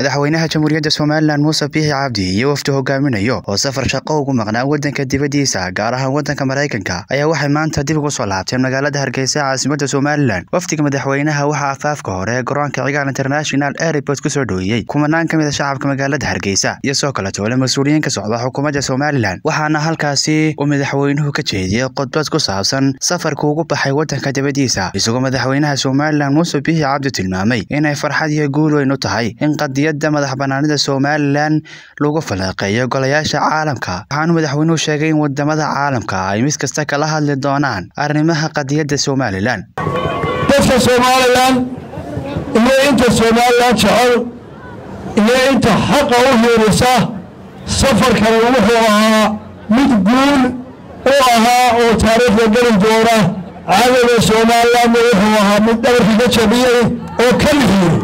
madaxweynaha jamhuuriyadda somalilan muuse biixi cabdi iyo wafdi hogaaminayo oo safar shaqo ugu maqnaa waddanka dibaddiisa gaar ahaan waddanka maraykanka ayaa waxay maanta dib ugu soo laabteen magaalada hargeysa caasimadda somalilan wafdiga madaxweynaha waxaa afaafka hore ee garoonka cigaal international airport ku soo dhoweeyey kumanaan ka mid a shacabka magaalada hargeysa iyo soo kale toole mas-uuliyiin ka socda xukuumadda somalilan waxaana halkaasi uu madaxweynuhu ka jeediyey khudbad ku saabsan safarka ugu baxay waddanka dibaddiisa isagoo madaxweynaha somalilan muuse biixi cabdi tilmaamay inay farxad iyo guul weyn u tahay in qadiyadda madax banaanida somalilan lagu faleeqeeyo golayaasha caalamka waxaanu madaxweynuhu sheegay in wadamada caalamka ay mid kasta kala hadli doonaan arrimaha qadiyadda somalilan dadka somalilan iyo inta somalilan jecel iyo inta xaqa u hiirisa safarkani wuxuu ahaa mid guul u ahaa oo taariikhda geli doona cadowga somalilanna wuxuu ahaa mid dhabarka ka jabiyey oo ka lixiyey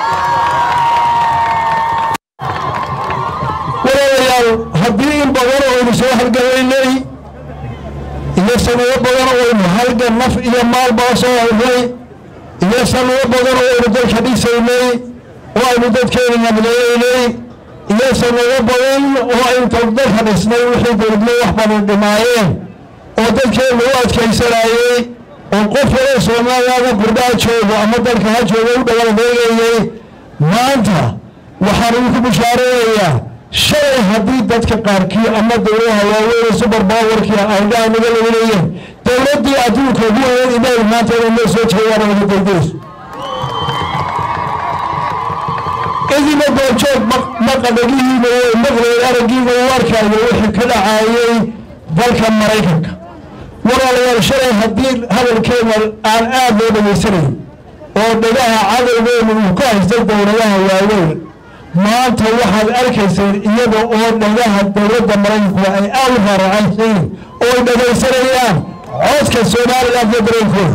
walaalayaal haddii in badan aynu soo halgamaynay iyo sanado badan aynu halgan naf iyo maalbaa soo helnay iyo sanado badan oo aynu dalka dhisaynay oo aynu dadkeena nableeynay iyo sanado badan oo aynu dalka dhisnay wixii dowladnimo wax badan dhimaayeen oo dadkeena u adkaysanayey oo qof wala soomaaliyada gurdhaa joogo ama dalka ha joogo u dhawaldeegayey maanta waxaan idinku bishaaraynayaa shalay haddii dadka qaarkii ama dowladaha waaweyn subar bawarkii aydhaa naga leelayeen dowladdii adduunka ugu weyn inay maanta inay noo soo jeedaan wada degdeyso idina doorjoog maqadhagihiina way maqleen araggiina u arkaayo wixii ka dhacaayey dalka maraykanka walaalayaal shalay haddii hadalkeena aan aad loo dhegaysanayn oo dhagaha cadowgeena uu ka haystay dowladaha waaweyn maanta waxaad arkayseen iyada oo dhagaha dowladda maraykanku ay aad u raaracaysiin oo ay dhagaysanayaan codka somalilan iyo dareenkooda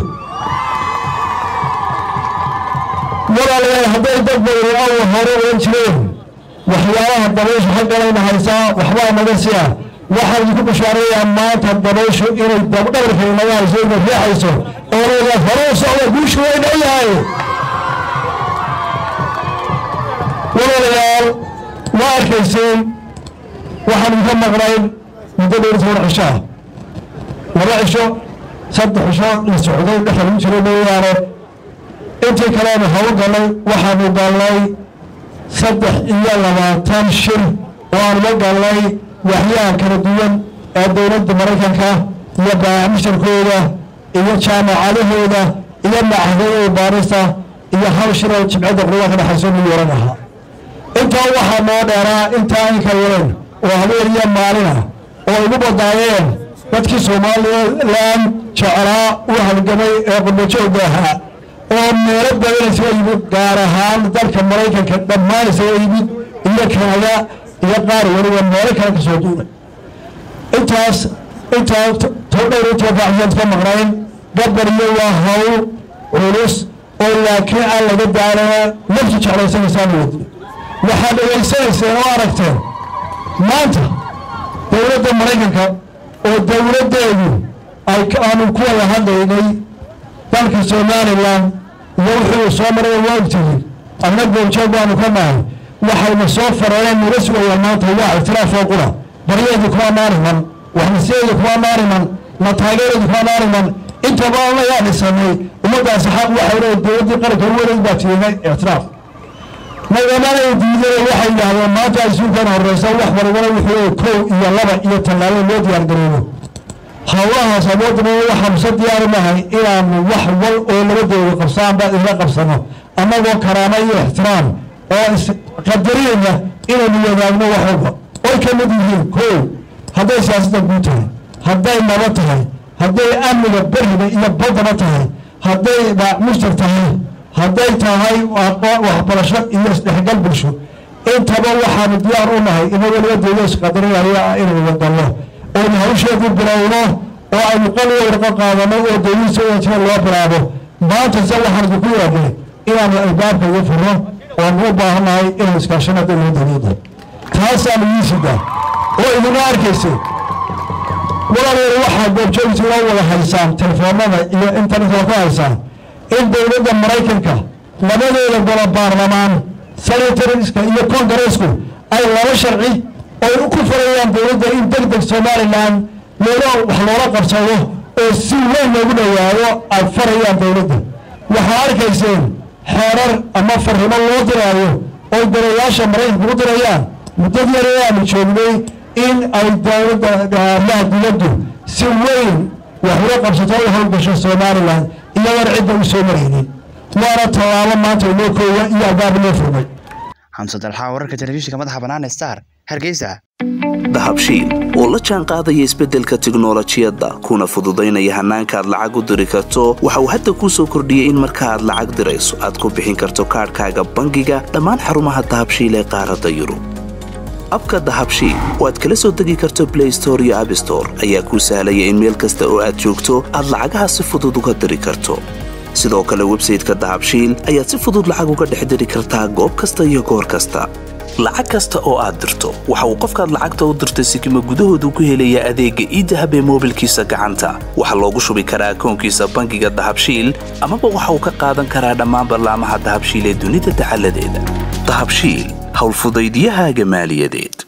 walaalayaal hadday dad badan awal hore oan jireen waxyaabaha dabayshu xagganayna haysaa waxbaa naga siya waxaan idinku bishaareeyaa maanta dabayshu inay dabdhabarka inaga hayso inay riixayso oo leedahay hore u socda guushu way dhow yahay walaalayaal waa arkayseen waxaan idinka maqnayn muddo dhowr toban cisho ah laba cisho saddex cisho la socday dhexda lagu jiro mooyaane intii kaleanu hawl gallay waxaanu gallay saddex iyo labaatan shir oo aanuga gallay waxyaha kala duwan ee dowladda maraykanka iyo baamisharkooda iyo jaamacadahooda iyo macahadooda baarista iyo hal shiroo jimcadda qurba ka dhexayso mid waran ahaa intaa waxaa noo dheeraa intaa inka yareen oo habeen iyo maalin ah oo igu badaayeen dadkii somalilan jecelaa u halgamay ee qurbajoogga ahaa oo meelo badan isaga yimid gaar ahaan dalka maraykanka dhammaan isaga yimid iyo kanada iyo qaar weliba meelo kale ka soo duulay intaas intaa dhowr intii baaxyaad ka maqnayn gabaryo waa hawl culus oo laakiin aan laga daalana naftu jeclaysanaysaa wadi waxaad dhegaysanayseen oo aragteen maanta dowladda maraykanka oo dowladdeedu ay aanu ku wada hadlaynay dalka somalilan iyo wuxuu soo maray waa ogtihiin adna goobjoog baanu ka nahay waxayna soo fareen naga sugayaan maanta waa ictiraafoo qura baryeedu kuma maaniman waxnasiyeedu kuma maaniman na taageereedu kuma maaniman intaba allayaa dhisanay ummaddaasi xaq waxay leedahay dowladdii qaranka weleyd baa tiinay ictiraaf nagamanay diideen waxay yidhaahdeen maanta isuukan horeysa wax walbana wuxuu kow iyo laba iyo tallaabo loo diyaar garoobo howlahaas awoodna waxaa muse diyaaru nahay inaanu wax wal oo labadooda qabsaanba isla qabsano annagoo karaama iyo ixtiraam oo isqadariyaya inaynu wadaagno wax walba oy ka mid yihiin kow hadday siyaasadda guud tahay hadday naba tahay hadday amniga beriga iyo baddaba tahay hadday mushtar tahay hadday tahay waxbarasho iyo isdhexgal bulsho intaba waxaanu diyaar u nahay inagoo labadooda isqadarinaya inaynu wadalno oonu hawsheedu bilowno oo aynu qaliga warqo qaadano oo dowladiisa wajira loo bilaabo maanta se waxaan idinku yeednay inaanu albaabka iga furno oonu u baahannahay inaynu iskaashano dowlada dowladda taasaanu ii sidaa oo idina arkaysay walaalayaal waxaa goobjoogta loo wada haysaan telefoonada iyo internetka ku haysaan in dowladda maraykanka labadeeda golo baarlamaan senatoriska iyo kongareesku ay laba sharci oy ku farayaan dowladda in deg deg somalilan loola wax loola qabsado oo si weyn loogu dhawaado ay farayaan dowladda waxaa arkayseen xeerar ama farrimo loo diraayo oy darayaasha maraykanka u dirayaan muddad yar ee aanu joognay in ay dowladda amaha dibaddu si weyn wax ula qabsato u howlgasho somalilan iyadoon cidda u soo maraynin waana tallaabo maanta inoo kooya iyo albaab inoo furmay xamse dalxaa wararka telefishinka madaxa bannaan star hargeysa dahabshiil oo la jaan qaadaya isbeddelka tiknolojiyadda kuna fududaynaya hannaanka aad lacag u diri karto waxa uu hadda kuu soo kordhiyey in marka aad lacag dirayso aad ku bixin karto kaadhkaaga bangiga dhammaan xarumaha dahabshiil ee qaaradda yurub abka dahabshiil oo aad kala soo degi karto blay store iyo abstore ayaa kuu sahlaya in meel kasta oo aad joogto aad lacagaha si fudud uga diri karto sidoo kale websayteka dahabshiil ayaad si fudud lacag uga dhex diri kartaa goob kasta iyo goor kasta lacag kasta oo aad dirto waxa uu qofkaad lacagta u dirtay sikima gudahoodu ku helayaa adeegga iidahab ee moobilkiisa gacanta waxaa loogu shubi karaa akoonkiisa bangiga dahabshiil amaba waxa uu ka qaadan karaa dhammaan ballaamaha dahabshiil ee dunida dacaladeeda dahabshiil howlfudaydyahaaga maaliyadeed